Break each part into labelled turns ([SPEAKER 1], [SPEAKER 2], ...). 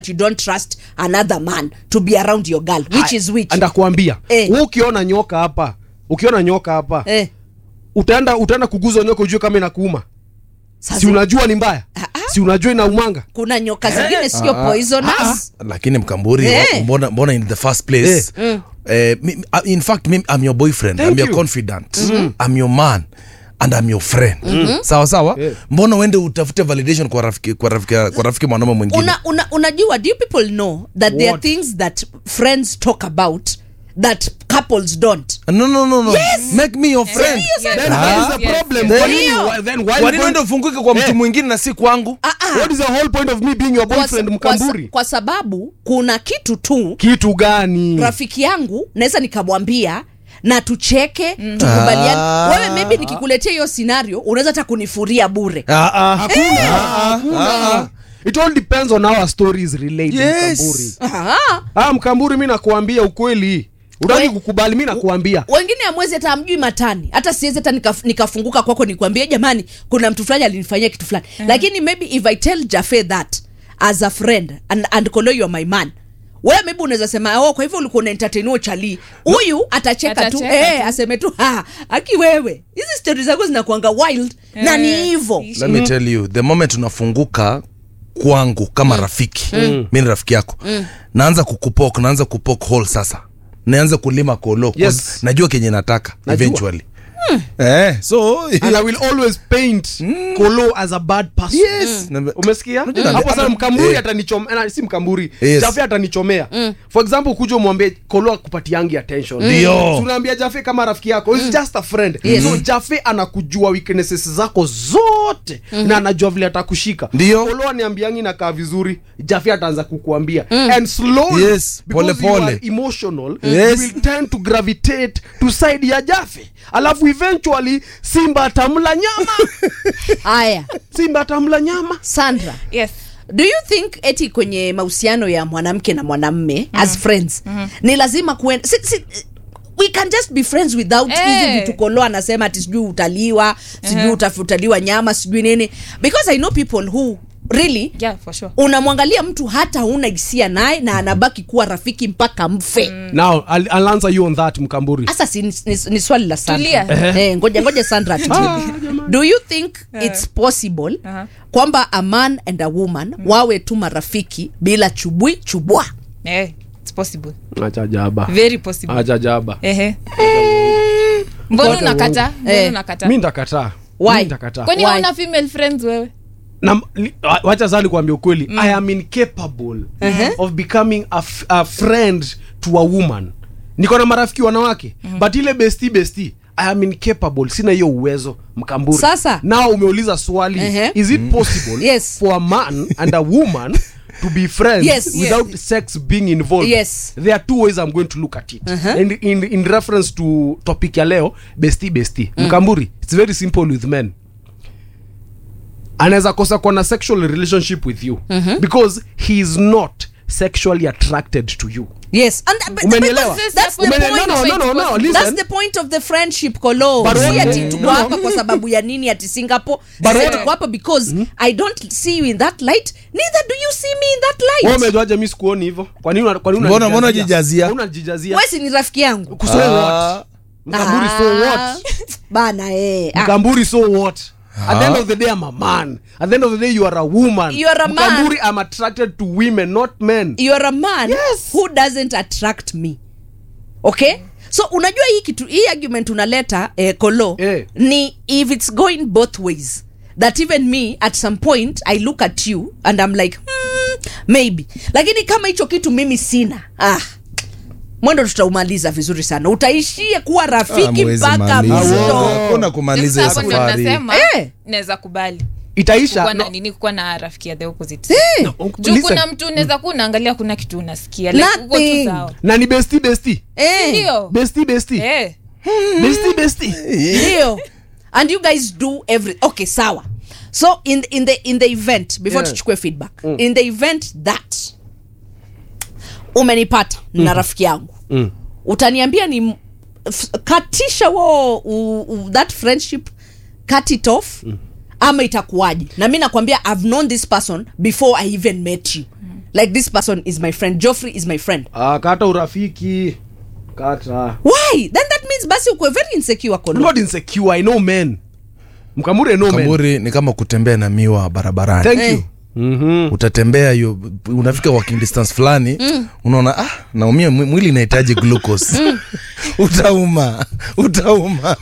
[SPEAKER 1] you don't trust another man to be around your girl which is which
[SPEAKER 2] ndakuambia
[SPEAKER 1] Eh.
[SPEAKER 2] Wewe ukiona nyoka hapa ukiona nyoka hapa
[SPEAKER 1] eh,
[SPEAKER 2] utaenda utaenda kuguza nyoka ujue kama inakuuma
[SPEAKER 1] sasa
[SPEAKER 2] si unajua ni mbaya si unajua inaumanga
[SPEAKER 1] kuna nyoka zingine sio poisonous
[SPEAKER 3] lakini mkamburi
[SPEAKER 1] Eh.
[SPEAKER 3] wa- mbona, mbona in the first place eh, mi, uh, in fact mi, I'm your boyfriend
[SPEAKER 2] Thank
[SPEAKER 3] I'm your
[SPEAKER 2] you.
[SPEAKER 3] confidant I'm your man and I'm your friend sawa sawa
[SPEAKER 2] Yeah.
[SPEAKER 3] mbona uende utafute validation kwa rafiki kwa rafiki, kwa rafiki mwanaume mwingine
[SPEAKER 1] una, una, unajua do you people know that there are
[SPEAKER 2] What?
[SPEAKER 1] things that friends talk about that couples don't
[SPEAKER 3] no no no no make me your friend
[SPEAKER 1] Serious,
[SPEAKER 2] then
[SPEAKER 3] Ah.
[SPEAKER 2] what is the
[SPEAKER 4] Yes.
[SPEAKER 2] problem
[SPEAKER 3] Then-
[SPEAKER 2] Kwa nini-
[SPEAKER 1] Ndio.
[SPEAKER 2] why- then why
[SPEAKER 3] kwa
[SPEAKER 2] you
[SPEAKER 3] nini
[SPEAKER 2] going-
[SPEAKER 3] uende ufunguke kwa mtu
[SPEAKER 2] Eh.
[SPEAKER 3] mwingine na si kwangu
[SPEAKER 1] ah, ah.
[SPEAKER 2] what is the whole point of me being your
[SPEAKER 1] Kwa,
[SPEAKER 2] boyfriend
[SPEAKER 1] sa- kwa, sa-
[SPEAKER 2] mkamburi
[SPEAKER 1] kwa sababu kuna kitu tu
[SPEAKER 2] kitu gani
[SPEAKER 1] rafiki yangu naweza nikamwambia na tucheke tukubaliane
[SPEAKER 3] Ah.
[SPEAKER 1] wewe maybe nikikuletea hiyo scenario unaweza hata kunifuria bure
[SPEAKER 3] ah, ah.
[SPEAKER 2] hakuna
[SPEAKER 3] Ah,
[SPEAKER 2] hakuna
[SPEAKER 3] ah.
[SPEAKER 2] it all depends on how a story is related
[SPEAKER 3] Yes.
[SPEAKER 2] mkamburi
[SPEAKER 1] Aha.
[SPEAKER 2] ah mkamburi mi nakuambia ukweli utaki
[SPEAKER 1] We-
[SPEAKER 2] kukubali mi nakuambia
[SPEAKER 1] wengine amwezi hata amjui matani hata siwezi hata nikaf, nikafunguka kwako nikwambie jamani kuna mtu fulani alinifanyia kitu fulani lakini maybe if i tell jafe that as a friend and, and kolo you are my man wewe maybe unaweza sema oh, kwa hivyo ulikuwa unaentertain chali huyu atacheka tu
[SPEAKER 4] Atacheka
[SPEAKER 1] eh,
[SPEAKER 4] tu.
[SPEAKER 1] aseme tu ha aki wewe hizi stori zako zinakuanga wild na ni
[SPEAKER 4] Eh,
[SPEAKER 1] hivo
[SPEAKER 4] ishi.
[SPEAKER 3] let me tell you the moment unafunguka kwangu kama rafiki mi ni rafiki yako naanza kukupok naanza kupok hole sasa naanza kulima kolo 'cause
[SPEAKER 2] Yes.
[SPEAKER 3] najua kenye nataka
[SPEAKER 2] Najua.
[SPEAKER 3] eventually eh, so
[SPEAKER 2] and i will always paint kolo as a bad person
[SPEAKER 3] yes Na-
[SPEAKER 2] umesikia
[SPEAKER 3] Unajua,
[SPEAKER 2] hapo
[SPEAKER 3] hata-
[SPEAKER 2] sasa mkamburi
[SPEAKER 3] eh.
[SPEAKER 2] atanichomea si mkamburi
[SPEAKER 3] Yes.
[SPEAKER 2] jafe atanichomea for example kuja umwambie kolo akupatiangi attention
[SPEAKER 3] Ndio.
[SPEAKER 2] Si unaambia jafe kama rafiki yako is just a friend
[SPEAKER 1] Yes.
[SPEAKER 2] so jafe anakujua weaknesses zako zote na anajua vile atakushika
[SPEAKER 3] Ndio.
[SPEAKER 2] kolo aniambiangi nakaa vizuri jafe ataanza kukuambia and slowly
[SPEAKER 3] Yes,
[SPEAKER 2] because
[SPEAKER 3] pole
[SPEAKER 2] you
[SPEAKER 3] pole.
[SPEAKER 2] are emotional
[SPEAKER 3] Yes.
[SPEAKER 2] you will tend to gravitate to side ya jafe alafu eventually simba atamla nyama
[SPEAKER 1] haya
[SPEAKER 2] simba atamla nyama
[SPEAKER 1] sandra
[SPEAKER 4] yes
[SPEAKER 1] do you think eti kwenye mahusiano ya mwanamke na mwanamme as friends ni lazima kuenda si, si, we can just be friends without
[SPEAKER 4] Eh.
[SPEAKER 1] hizi vitu kolo anasema ati sijui utaliwa sijui
[SPEAKER 4] Uh-huh.
[SPEAKER 1] utafutaliwa nyama sijui nini because i know people who really
[SPEAKER 4] yeah for sure
[SPEAKER 1] unamwangalia mtu hata una hisia naye na anabaki kuwa rafiki mpaka mfe
[SPEAKER 2] now I'll, I'll answer you on that mkamburi
[SPEAKER 1] hasa si, ni, ni, ni swali la sandra
[SPEAKER 4] Tulia.
[SPEAKER 1] eh, ngoja ngoja sandra atujibu. do you think it's possible
[SPEAKER 4] Aha.
[SPEAKER 1] kwamba a man and a woman wawe tu marafiki bila chubwi chubwa
[SPEAKER 4] eh it's possible
[SPEAKER 2] acha jaba
[SPEAKER 4] very possible
[SPEAKER 2] acha jaba
[SPEAKER 4] ehe mbona
[SPEAKER 2] Wote
[SPEAKER 4] unakata
[SPEAKER 2] wongo.
[SPEAKER 4] mbona
[SPEAKER 1] Eh.
[SPEAKER 4] unakata
[SPEAKER 2] mi ntakataa
[SPEAKER 1] Why?
[SPEAKER 2] Mi ntakataa
[SPEAKER 4] kwani
[SPEAKER 1] Why?
[SPEAKER 4] hauna female friends wewe
[SPEAKER 2] na li- wa- wacha sali kuambia ukweli i am incapable of becoming a, f- a friend to a woman niko na marafiki wanawake but ile besti besti i am incapable sina hiyo uwezo mkamburi
[SPEAKER 1] Sasa.
[SPEAKER 2] nao umeuliza swali
[SPEAKER 1] Ehe.
[SPEAKER 2] is it possible
[SPEAKER 1] Yes.
[SPEAKER 2] for a man and a woman to be friends
[SPEAKER 1] Yes.
[SPEAKER 2] without sex being involved
[SPEAKER 1] Yes.
[SPEAKER 2] there are two ways i'm going to look at it and in, in reference to topic ya leo besti besti mkamburi it's very simple with men anaweza kosa kuwa na sexual relationship with you because he is not sexually attracted to you
[SPEAKER 1] yes and but-
[SPEAKER 2] Umenielewa?
[SPEAKER 1] because that's the
[SPEAKER 2] Umenielewa?
[SPEAKER 1] point
[SPEAKER 2] No, no, no, no, listen.
[SPEAKER 1] that's the point of the friendship kolo
[SPEAKER 2] But
[SPEAKER 1] si
[SPEAKER 2] what-
[SPEAKER 1] ati
[SPEAKER 2] no,
[SPEAKER 1] tuko
[SPEAKER 2] no.
[SPEAKER 1] hapa kwa sababu ya nini ati singapore
[SPEAKER 2] But
[SPEAKER 1] Sisi
[SPEAKER 2] what-
[SPEAKER 1] tuko hapa because i don't see you in that light neither do you see me in that
[SPEAKER 2] Wewe
[SPEAKER 1] light
[SPEAKER 2] umejuaje mi sikuoni hivyo kwa nini una- kwa nini
[SPEAKER 3] Mbona- mbona
[SPEAKER 2] unajijazia?
[SPEAKER 3] unajijazia?
[SPEAKER 2] Mbona unajijazia
[SPEAKER 1] wesi ni rafiki yangu
[SPEAKER 2] So what? mkamburi so
[SPEAKER 1] Ah,
[SPEAKER 2] what
[SPEAKER 1] bana eh. ah.
[SPEAKER 2] mkamburi so what at the end of the day i'm a man at the end of the day you are a woman
[SPEAKER 1] You are a man.
[SPEAKER 2] mkamburi i'm attracted to women not men
[SPEAKER 1] you're a man
[SPEAKER 2] Yes.
[SPEAKER 1] who doesn't attract me okay so unajua hii kitu hii argument unaleta eh, kolo
[SPEAKER 2] Eh.
[SPEAKER 1] ni if it's going both ways that even me at some point i look at you and i'm like hmm, maybe lakini kama hicho kitu mimi sina ah mwendo tutaumaliza vizuri sana utaishie kuwa rafiki
[SPEAKER 3] Hamwezi
[SPEAKER 1] mpaka
[SPEAKER 3] maliza.
[SPEAKER 1] mwisho
[SPEAKER 3] Hakuna kumaliza
[SPEAKER 4] Sasa hapo ndio
[SPEAKER 3] safari
[SPEAKER 4] nasema
[SPEAKER 1] Eh.
[SPEAKER 4] naweza kubali
[SPEAKER 2] itaisha
[SPEAKER 4] kuwa na
[SPEAKER 2] no,
[SPEAKER 4] nini kuwa na rafiki ya the opposite
[SPEAKER 1] Eh,
[SPEAKER 4] juu
[SPEAKER 2] listen.
[SPEAKER 4] kuna mtu unaweza kuwa unaangalia kuna kitu unasikia like uko tu
[SPEAKER 1] Nothing.
[SPEAKER 4] sawa
[SPEAKER 2] na ni besti besti
[SPEAKER 1] eh,
[SPEAKER 4] ndio
[SPEAKER 2] besti besti
[SPEAKER 4] eh
[SPEAKER 2] besti besti
[SPEAKER 1] ndio and you guys do every okay sawa so in, in, the, in the event before
[SPEAKER 2] Yeah.
[SPEAKER 1] tuchukue feedback in the event that umenipata na rafiki yangu
[SPEAKER 2] Mm.
[SPEAKER 1] utaniambia ni m- f- katisha wo u, u, that friendship cut it off ama itakuwaje na mi nakwambia i've known this person before i even met you like this person is my friend joffrey is my friend
[SPEAKER 2] Ah, kata urafiki kata
[SPEAKER 1] why then that means basi ukwe very insecure
[SPEAKER 2] I'm
[SPEAKER 1] kono
[SPEAKER 2] not insecure i know men mkamuri I know men
[SPEAKER 3] kamburi ni kama kutembea na miwa barabarani
[SPEAKER 2] thank
[SPEAKER 1] Eh.
[SPEAKER 2] you Mhm.
[SPEAKER 3] utatembea hiyo unafika walking distance fulani unaona ah naumia mwi- mwili inahitaji glucose utauma utauma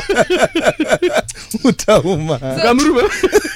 [SPEAKER 3] utauma
[SPEAKER 2] Mkamuri ume-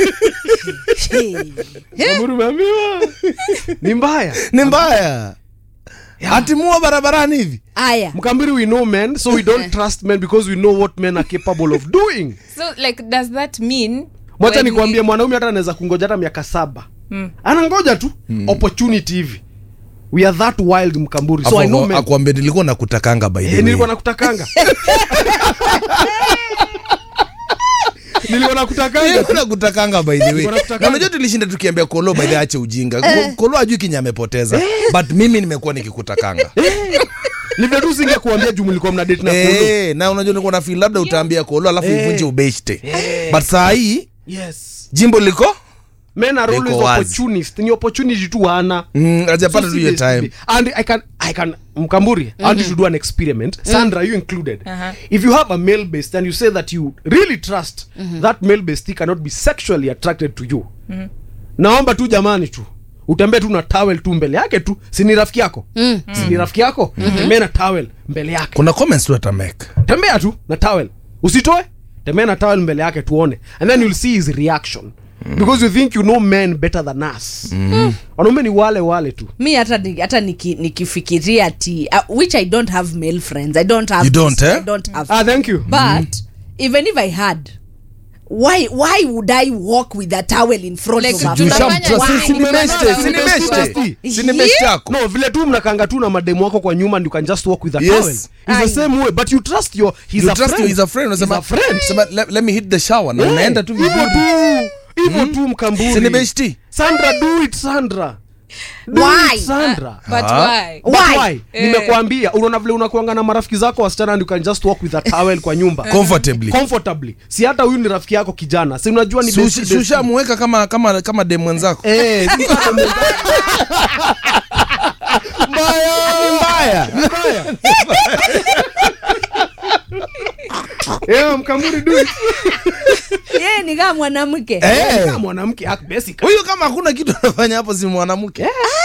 [SPEAKER 2] Mkamuri umeambiwa ni mbaya
[SPEAKER 3] ni mbaya hatimua barabarani hivi
[SPEAKER 1] aya
[SPEAKER 2] mkambiri we know men so we don't trust men because we know what men are capable of doing
[SPEAKER 4] so like does that mean
[SPEAKER 2] mwacha
[SPEAKER 4] when
[SPEAKER 2] nikwambie
[SPEAKER 4] we-
[SPEAKER 2] mwanaume hata anaweza kungoja hata miaka saba anangoja tu opportunity hivi we are that wild mkamburi so I know men
[SPEAKER 3] akwambia nilikuwa nakutakanga by the
[SPEAKER 2] Eh,
[SPEAKER 3] way.
[SPEAKER 2] nilikuwa nakutakanga nilikuwa nakutakanga
[SPEAKER 3] Nilikuwa nakutakanga by the way.
[SPEAKER 2] Nilikuwa nakutakanga.
[SPEAKER 3] Na unajua tulishinda tukiambia kolo by the way ache ujinga Ko- kolo ajui kinya amepoteza but mimi nimekuwa nikikutakanga
[SPEAKER 2] livyo tu singekuambia juu mlikuwa mna date na kolo
[SPEAKER 3] Eh, na unajua nilikuwa na feel labda utaambia kolo alafu
[SPEAKER 2] Eh.
[SPEAKER 3] ivunje ubeshte but saa hii
[SPEAKER 2] yes
[SPEAKER 3] jimbo liko
[SPEAKER 2] men are
[SPEAKER 3] Liko
[SPEAKER 2] always
[SPEAKER 3] wazi.
[SPEAKER 2] opportunist ni opportunity tu hana
[SPEAKER 3] mm, ajapata
[SPEAKER 2] So
[SPEAKER 3] tu hiyo
[SPEAKER 2] seriously,
[SPEAKER 3] time
[SPEAKER 2] and i can i can mkamburi i want you to do an experiment sandra you included
[SPEAKER 4] Uh-huh.
[SPEAKER 2] if you have a male based and you say that you really trust that male based cannot be sexually attracted to you naomba tu jamani tu utembee tu na towel tu mbele yake tu sini rafiki yako sini rafiki yako tembea na towel mbele yake
[SPEAKER 3] kuna comments tu atameka
[SPEAKER 2] tembea tu na towel usitoe tembea na towel mbele yake tuone and then you'll see his reaction because you think you know men better than us wanaume ni wale wale tu
[SPEAKER 1] mi hata ni- hata niki- nikifikiria ti uh, which i don't have male friends i don't have
[SPEAKER 3] You don't,
[SPEAKER 1] this,
[SPEAKER 3] eh?
[SPEAKER 1] I don't have
[SPEAKER 2] ah thank you
[SPEAKER 1] but even if i had why why would i walk with a towel in front
[SPEAKER 4] Like,
[SPEAKER 1] of a
[SPEAKER 4] tunafanya
[SPEAKER 1] friend?
[SPEAKER 4] Why?
[SPEAKER 1] Why?
[SPEAKER 3] sinibeshte
[SPEAKER 2] Sinibeshte.
[SPEAKER 3] sinibeshte yako
[SPEAKER 2] no vile tu mnakanga tu na mademu wako kwa nyuma and you can just walk with a
[SPEAKER 3] Yes.
[SPEAKER 2] towel it's the
[SPEAKER 1] Aye.
[SPEAKER 2] same way but you trust your he's
[SPEAKER 3] You
[SPEAKER 2] a
[SPEAKER 3] trust
[SPEAKER 2] friend
[SPEAKER 3] you, he's a friend.
[SPEAKER 2] He's
[SPEAKER 3] Unasema,
[SPEAKER 2] a friend
[SPEAKER 3] sema, let, let me hit the shower na
[SPEAKER 2] Yeah.
[SPEAKER 3] unaenda tu
[SPEAKER 2] hivyo
[SPEAKER 3] vizuri.
[SPEAKER 2] tu hivyo tu mkamburi
[SPEAKER 3] Sinibeshti.
[SPEAKER 2] sandra do it sandra Do
[SPEAKER 1] Why?
[SPEAKER 2] it, sandra
[SPEAKER 4] but
[SPEAKER 3] Ah.
[SPEAKER 4] why
[SPEAKER 2] But
[SPEAKER 1] Why?
[SPEAKER 2] why? nimekuambia unaona vile unakuanga na marafiki zako wasichana and you can just walk with a towel kwa nyumba
[SPEAKER 3] comfortably
[SPEAKER 2] comfortably si hata huyu ni rafiki yako kijana si unajua ni
[SPEAKER 3] Sushi-
[SPEAKER 2] besti- besti.
[SPEAKER 3] sushamuweka kama kama kama dem mwenzako
[SPEAKER 2] Eh, si kama mwenzako. Ni mbaya ni mbaya Yeah, mkamuri do it.
[SPEAKER 1] Yeye ni kama mwanamke
[SPEAKER 3] Eh.
[SPEAKER 2] Kama mwanamke act basic.
[SPEAKER 3] huyu kama hakuna kitu anafanya hapo si mwanamke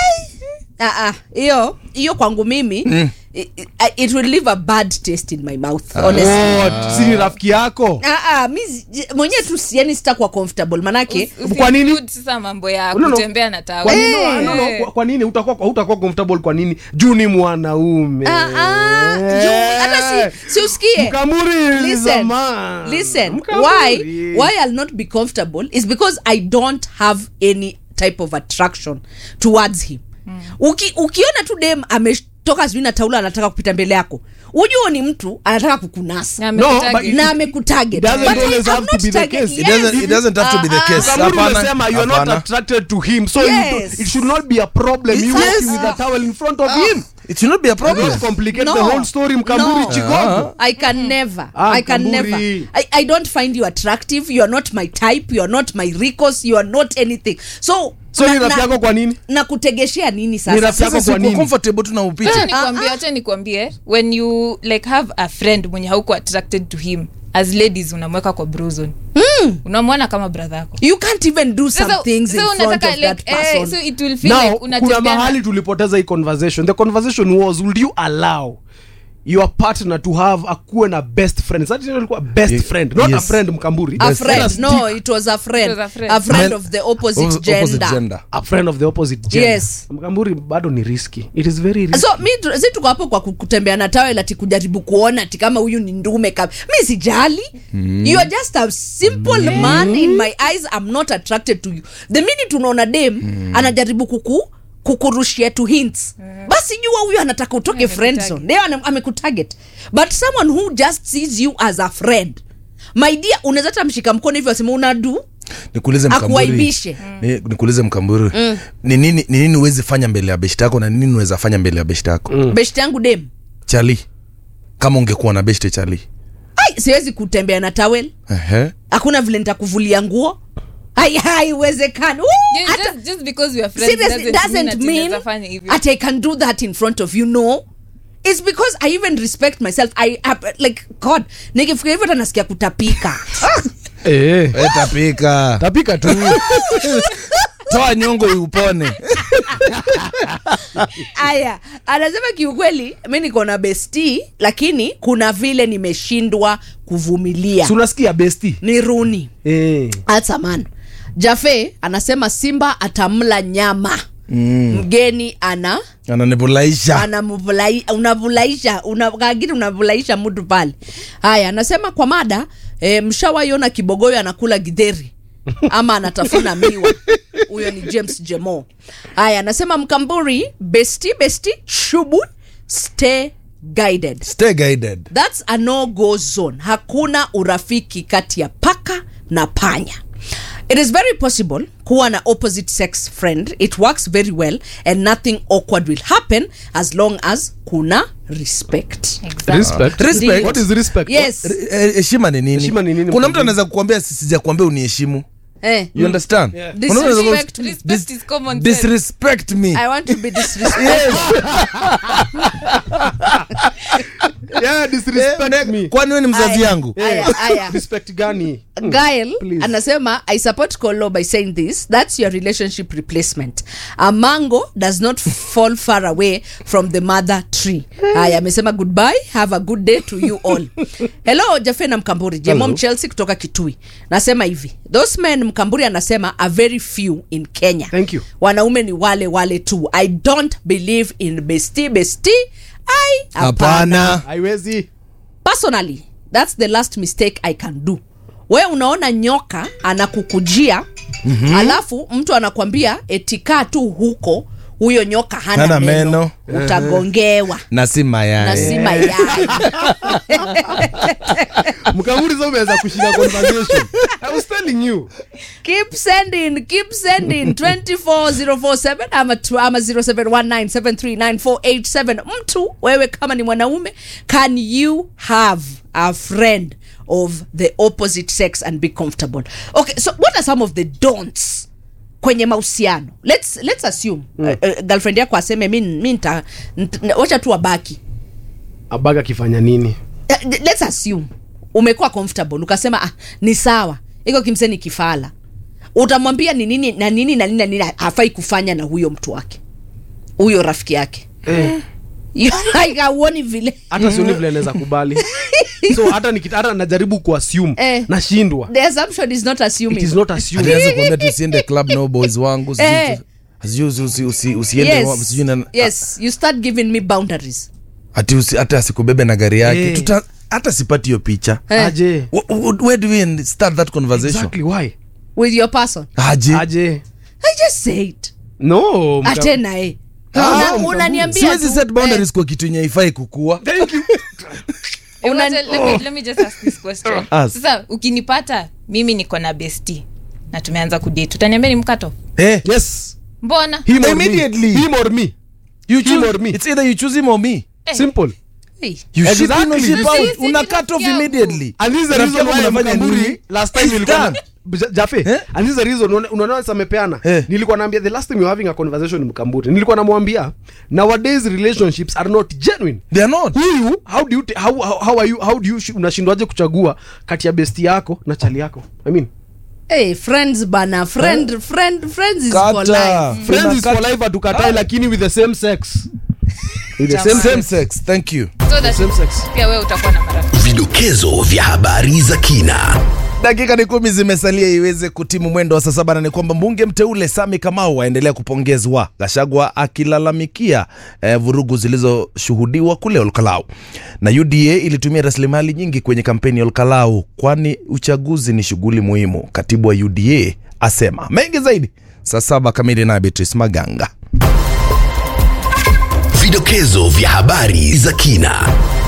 [SPEAKER 1] Ah, ah, hiyo hiyo kwangu mimi
[SPEAKER 3] Mm.
[SPEAKER 1] it, it will leave a bad taste in my mouth honestly
[SPEAKER 2] What? si ni rafiki yako
[SPEAKER 1] Ah, ah, mi zi- mwenyewe tu siani sitakuwa comfortable manake
[SPEAKER 4] Usi-
[SPEAKER 2] Kwa nini?
[SPEAKER 4] usiclude sasa mambo ya
[SPEAKER 2] No, no.
[SPEAKER 4] kutembea na tawa
[SPEAKER 2] kwa nini,
[SPEAKER 1] Eh.
[SPEAKER 2] no, no, kwa- kwa nini utakuwa hutakuwa comfortable kwa nini juu ni mwanaume
[SPEAKER 1] Ah, ah, juu- hata si, si usikie
[SPEAKER 2] mkamuri is a
[SPEAKER 1] listen,
[SPEAKER 2] man.
[SPEAKER 1] listen
[SPEAKER 2] Mkamuri.
[SPEAKER 1] why why i'll not be comfortable is because i don't have any type of attraction towards him Uki, ukiona tu dem ametoka sijui na taula anataka kupita mbele yako ujua ni mtu anataka kukunasa
[SPEAKER 4] Na
[SPEAKER 2] No,
[SPEAKER 4] amekutarget.
[SPEAKER 2] but-
[SPEAKER 1] na amekutarget
[SPEAKER 2] It doesn't
[SPEAKER 1] But I
[SPEAKER 2] always
[SPEAKER 1] am
[SPEAKER 2] have to
[SPEAKER 1] not
[SPEAKER 2] be the
[SPEAKER 1] target-
[SPEAKER 2] case.
[SPEAKER 3] It doesn't- it doesn't have to be the
[SPEAKER 1] Ah, ah.
[SPEAKER 3] case.
[SPEAKER 2] Mkamuri
[SPEAKER 3] Hapana,
[SPEAKER 2] umesema you are not
[SPEAKER 3] hapana.
[SPEAKER 2] attracted to him so you
[SPEAKER 1] Yes.
[SPEAKER 2] do, it should not be a problem you
[SPEAKER 1] Yes.
[SPEAKER 2] walking with a towel in front of him
[SPEAKER 3] it should not be a problem
[SPEAKER 2] Don't complicate
[SPEAKER 1] No.
[SPEAKER 2] the whole story mkamburi
[SPEAKER 1] No.
[SPEAKER 2] chigogo
[SPEAKER 1] I can never.
[SPEAKER 2] Ah,
[SPEAKER 1] I can
[SPEAKER 2] Kamburi.
[SPEAKER 1] never. I, I don't find you attractive. You are not my type. You are not my ricos. You are not anything. So
[SPEAKER 2] so
[SPEAKER 1] na,
[SPEAKER 2] ni rafiki
[SPEAKER 1] na,
[SPEAKER 2] yako kwa nini
[SPEAKER 1] na kutegeshea nini
[SPEAKER 2] Ni
[SPEAKER 1] sasa?
[SPEAKER 2] rafiki yako
[SPEAKER 3] sasa
[SPEAKER 2] kwa
[SPEAKER 3] siko
[SPEAKER 2] nini
[SPEAKER 3] comfortable tu na upite
[SPEAKER 4] acha nikwambie acha nikwambie when you like have a friend mwenye hauko attracted to him as ladies unamweka kwa brozone unamwona kama brother yako
[SPEAKER 1] You can't even do some
[SPEAKER 4] Sasa-
[SPEAKER 1] things in
[SPEAKER 4] sasa
[SPEAKER 1] front
[SPEAKER 4] unataka
[SPEAKER 1] of
[SPEAKER 4] like,
[SPEAKER 1] that
[SPEAKER 4] eh,
[SPEAKER 1] person.
[SPEAKER 4] so it will feel
[SPEAKER 2] now
[SPEAKER 4] like
[SPEAKER 2] kuna
[SPEAKER 4] unatembea na-
[SPEAKER 2] mahali tulipoteza hii conversation the conversation was would you allow your partner to have akuwe na best friend Sasa tena ilikuwa best
[SPEAKER 3] Ye-
[SPEAKER 2] friend not a
[SPEAKER 3] yes.
[SPEAKER 2] friend mkamburi
[SPEAKER 1] a
[SPEAKER 2] Let
[SPEAKER 1] friend.
[SPEAKER 2] us
[SPEAKER 1] No,
[SPEAKER 2] stick
[SPEAKER 1] it was a friend.
[SPEAKER 4] It was a friend.
[SPEAKER 1] A friend
[SPEAKER 3] Men-
[SPEAKER 1] of the opposite,
[SPEAKER 3] Opposite
[SPEAKER 1] gender.
[SPEAKER 3] gender.
[SPEAKER 2] a friend of the opposite gender
[SPEAKER 1] Yes.
[SPEAKER 2] mkamburi bado ni risky it is very risky
[SPEAKER 1] so mi tu- si tuko hapo kwa ku- kutembea na tawel ati kujaribu kuona ati kama huyu ni ndume kab mi sijali you are just a simple man in my eyes i'm not attracted to you the minute unaona dem anajaribu kuku kukurushia tu hints basi jua huyu anataka utoke friend zone ndio ana- amekutarget but someone who just sees you as a friend my dear unaweza hata mshika mkono hivyo asema unadu
[SPEAKER 3] nikuulize mkamburi
[SPEAKER 1] Akuaibishe.
[SPEAKER 3] Ni- nikuulize mkamburi ni nini ni nini huwezi fanya mbele ya beshte yako na ni nini unaweza fanya mbele ya beshte yako
[SPEAKER 1] beshte yangu dem
[SPEAKER 3] chali kama ungekuwa na beshte chali
[SPEAKER 1] ai siwezi kutembea na tawel
[SPEAKER 3] Ehe.
[SPEAKER 1] hakuna vile nitakuvulia nguo Hai- haiwezekani Woo!
[SPEAKER 4] Yeah,
[SPEAKER 1] Hata-
[SPEAKER 4] just, just because we are friends
[SPEAKER 1] seriously
[SPEAKER 4] doesn't mean
[SPEAKER 1] doesn't
[SPEAKER 4] ati
[SPEAKER 1] mean
[SPEAKER 4] naweza fanya hivyo.
[SPEAKER 1] that I can do that in front of you. No, it's because I even respect myself. I, I like God. Nikifikiria hivyo hata nasikia kutapika.
[SPEAKER 2] eh.
[SPEAKER 3] Eh, tapika
[SPEAKER 2] tapika tu
[SPEAKER 3] toa nyongo iupone
[SPEAKER 1] Aya, anasema kiukweli, mi niko na besti, lakini kuna vile nimeshindwa kuvumilia.
[SPEAKER 2] Si unasikia besti
[SPEAKER 1] Ni Runi
[SPEAKER 2] eh.
[SPEAKER 1] hata man. Jafe anasema Simba atamla nyama mm. mgeni ana
[SPEAKER 3] ananibulaisha
[SPEAKER 1] anamvulai- unavulaisha una- kagini unavulaisha mtu pale haya anasema kwa mada e, mshawaiona kibogoyo anakula gidheri ama anatafuna miwa huyo ni james jemo haya anasema mkamburi besti besti shubu stay guided
[SPEAKER 3] stay guided
[SPEAKER 1] thats a no go zone hakuna urafiki kati ya paka na panya it is very possible kuwa na opposite sex friend it works very well and nothing awkward will happen as long as kuna respect
[SPEAKER 4] Exactly.
[SPEAKER 2] respect
[SPEAKER 3] Respect.
[SPEAKER 2] what is respect
[SPEAKER 1] yes
[SPEAKER 3] Eh, heshima ni nini
[SPEAKER 2] Heshima ni nini,
[SPEAKER 3] kuna mtu
[SPEAKER 2] mkambili?
[SPEAKER 3] anaweza kukwambia sijakuambia uniheshimu
[SPEAKER 1] eh.
[SPEAKER 3] you understand
[SPEAKER 2] Yeah.
[SPEAKER 3] Kuna mtu anaweza kukwambia,
[SPEAKER 1] Disrespect me.
[SPEAKER 4] Respect is common sense.
[SPEAKER 3] disrespect me
[SPEAKER 1] i want to be disrespectful
[SPEAKER 3] Yes.
[SPEAKER 2] yeah disrespect me
[SPEAKER 3] kwani we ni mzazi
[SPEAKER 1] Aya.
[SPEAKER 3] yangu
[SPEAKER 1] Aya, aya.
[SPEAKER 2] respect gani
[SPEAKER 1] Gail
[SPEAKER 2] Please.
[SPEAKER 1] anasema I support Kolo by saying this that's your relationship replacement a mango does not fall far away from the mother tree haya amesema goodbye have a good day to you all hello Jafena Mkamburi Jemom
[SPEAKER 2] Hello.
[SPEAKER 1] Chelsea kutoka Kitui nasema hivi those men Mkamburi anasema are very few in Kenya
[SPEAKER 2] Thank you.
[SPEAKER 1] wanaume ni wale wale tu I don't believe in bestie bestie I
[SPEAKER 3] hapana
[SPEAKER 2] haiwezi
[SPEAKER 1] personally that's the last mistake i can do we unaona nyoka anakukujia mm-hmm. alafu mtu anakwambia etikaa tu huko huyo nyoka hana,
[SPEAKER 3] Hana
[SPEAKER 1] meno,
[SPEAKER 3] meno.
[SPEAKER 1] utagongewa
[SPEAKER 3] na si
[SPEAKER 1] na
[SPEAKER 3] mayai
[SPEAKER 1] si mayai
[SPEAKER 2] mkamuri sa umeweza kushinda conversation i was telling you
[SPEAKER 1] keep sending keep sending 24047 ama, tu- ama 0719739487 mtu wewe kama ni mwanaume can you have a friend of the opposite sex and be comfortable okay so what are some of the don'ts kwenye mahusiano let's, let's assume mm. uh, uh, girlfriend yako aseme mi mi nta- nta- wacha tu wabaki
[SPEAKER 2] abaga akifanya nini
[SPEAKER 1] Eh, let's assume umekuwa comfortable ukasema ah, ni sawa iko kimse ni kifala utamwambia ni nini na nini na nini na nini hafai kufanya na huyo mtu wake huyo rafiki yake
[SPEAKER 2] eh.
[SPEAKER 1] like auoni vile
[SPEAKER 2] hata sioni vile anaweza kubali so hata nikita- hata najaribu kuassume
[SPEAKER 1] Eh.
[SPEAKER 2] nashindwa
[SPEAKER 1] the assumption is not assuming
[SPEAKER 2] it is not assumed
[SPEAKER 3] alianza kuambia tusiende club no boys wangu sijui
[SPEAKER 1] Eh.
[SPEAKER 3] tu- sijui usi- usi- usi- usiende wa-
[SPEAKER 1] yes,
[SPEAKER 3] sijui na-
[SPEAKER 1] yes you start giving me boundaries
[SPEAKER 3] ati usi- hata asikubebe na gari yake
[SPEAKER 2] Eh.
[SPEAKER 3] Tuta- hata sipati hiyo picha
[SPEAKER 1] Eh.
[SPEAKER 2] aje
[SPEAKER 3] Wh- wh- where do we start that conversation
[SPEAKER 2] exactly why
[SPEAKER 1] with your person
[SPEAKER 3] aje
[SPEAKER 2] aje
[SPEAKER 1] i just said
[SPEAKER 2] no mka-
[SPEAKER 1] atena eh
[SPEAKER 2] Ah,
[SPEAKER 1] Una-
[SPEAKER 2] no,
[SPEAKER 1] unaniambia
[SPEAKER 3] siwezi
[SPEAKER 1] tu,
[SPEAKER 3] set boundaries kwa kitu yenye haifai kukua
[SPEAKER 2] Thank you.
[SPEAKER 4] Eh,
[SPEAKER 1] Una-
[SPEAKER 4] wacha- let me- let me just ask this question.
[SPEAKER 3] Ask.
[SPEAKER 4] sasa ukinipata mimi niko na besti na tumeanza kudate utaniambia ni mkato
[SPEAKER 3] Eh,
[SPEAKER 2] yes
[SPEAKER 4] mbona
[SPEAKER 2] him or me.
[SPEAKER 3] Immediately.
[SPEAKER 2] him or me
[SPEAKER 3] you
[SPEAKER 2] Him
[SPEAKER 3] choose-
[SPEAKER 2] or me.
[SPEAKER 3] it's either you choose him or me
[SPEAKER 4] Eh.
[SPEAKER 2] simple
[SPEAKER 1] hey.
[SPEAKER 3] you ship in or
[SPEAKER 2] Exactly.
[SPEAKER 3] ship out
[SPEAKER 4] Sisi ni
[SPEAKER 3] una cut off
[SPEAKER 4] rafiki yangu.
[SPEAKER 3] immediately
[SPEAKER 2] and this is the
[SPEAKER 3] Rafiki
[SPEAKER 2] reason
[SPEAKER 3] yako
[SPEAKER 2] why
[SPEAKER 3] mnafanya
[SPEAKER 2] Mkamburi
[SPEAKER 3] nini?
[SPEAKER 2] last time
[SPEAKER 3] It's
[SPEAKER 2] nilikuwa na-
[SPEAKER 3] done.
[SPEAKER 2] Ja- Jafe,
[SPEAKER 3] Eh?
[SPEAKER 2] and this is the reason unaona- unaona sasa amepeana
[SPEAKER 3] Eh.
[SPEAKER 2] nilikuwa naambia the last time you were having a conversation ni mkamburi nilikuwa namwambia nowadays relationships are not genuine
[SPEAKER 3] they are not
[SPEAKER 2] huyu how do you ta- how, how, how are you how do you shi- unashindwaje kuchagua kati ya besti yako na chali yako i mean
[SPEAKER 1] hey, friends bana friend friend friends is for life
[SPEAKER 3] Kata.
[SPEAKER 2] friends is for
[SPEAKER 3] Unakata-
[SPEAKER 2] life hatukatai lakini with the same sex with the same
[SPEAKER 4] Jamani.
[SPEAKER 3] same
[SPEAKER 2] sex
[SPEAKER 3] sex thank you
[SPEAKER 4] so that
[SPEAKER 2] same sex
[SPEAKER 4] pia wewe utakuwa na marafiki
[SPEAKER 5] Vidokezo vya habari za kina.
[SPEAKER 3] dakika ni kumi zimesalia iweze kutimu mwendo wa saa saba na ni kwamba mbunge mteule Sami Kamau aendelea kupongezwa, Gachagua akilalamikia eh, vurugu zilizoshuhudiwa kule Olkalau, na UDA ilitumia rasilimali nyingi kwenye kampeni ya Olkalau, kwani uchaguzi ni shughuli muhimu. Katibu wa UDA asema mengi zaidi saa saba kamili, na Beatrice Maganga.
[SPEAKER 5] Vidokezo vya habari za kina.